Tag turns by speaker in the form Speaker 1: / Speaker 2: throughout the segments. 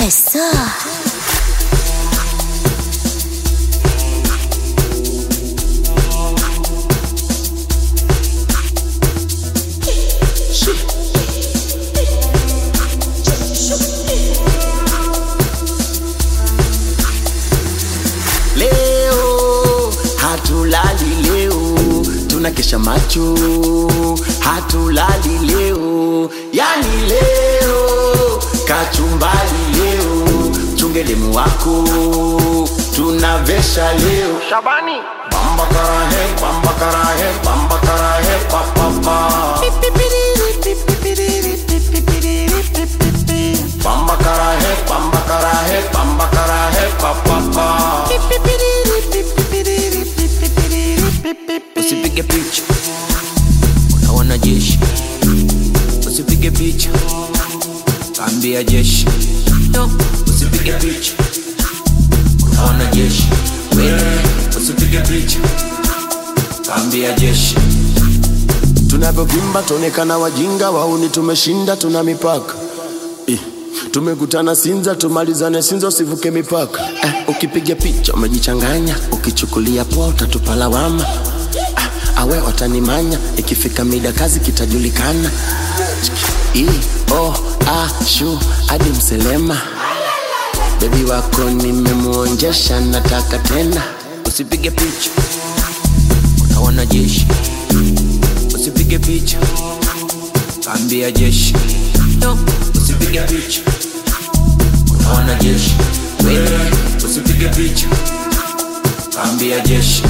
Speaker 1: Aisa.
Speaker 2: Leo hatulali leo, tunakesha macho, hatulali leo, yani leo kachumbali leo, chungelemu wako tunavesha leo.
Speaker 3: Shabani
Speaker 2: Bamba karahe, bamba karahe, bamba karahe, pa pa pa. Bamba karahe, bamba karahe, bamba karahe, pa pa pa.
Speaker 4: Usipige picha unaona jeshi, usipige picha kaambia jeshi, no, usipige picha unaona jeshi, wewe usipige picha kaambia jeshi.
Speaker 2: Tunavyovimba tuonekana wajinga, wauni tumeshinda, tuna mipaka eh. Tumekutana Sinza, tumalizane Sinza, usivuke mipaka eh. Ukipiga picha umejichanganya, ukichukulia poa utatupa lawama ah, awe watanimanya, ikifika mida kazi kitajulikana. I, o, a, shu hadi Mselema, bebi wako nimemuonjesha, nataka tena
Speaker 4: Usipige picha unaona jeshi, usipige picha kaambia jeshi, no, usipige picha unaona jeshi, wewe usipige picha kaambia jeshi.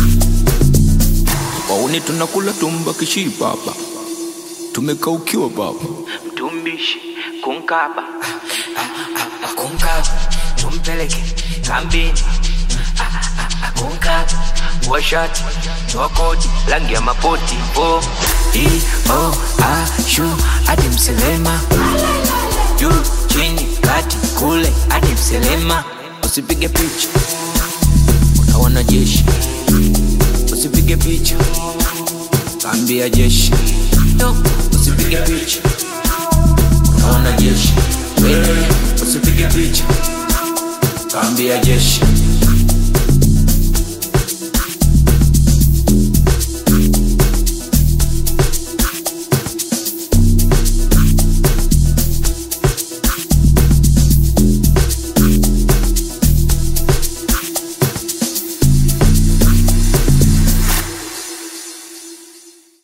Speaker 4: Wauni tunakula tumba kishipa hapa, tumekaukiwa baba,
Speaker 5: mtumbishi kunkaba kunkaba tumpeleke kambini kunkaba washati wakoti rangi ya mapoti po i o a shu hadi mselema juu chini kati kule hadi mselema
Speaker 4: usipige picha unaona jeshi, usipige picha kaambia jeshi, no, usipige picha unaona jeshi, wewe usipige picha kaambia jeshi.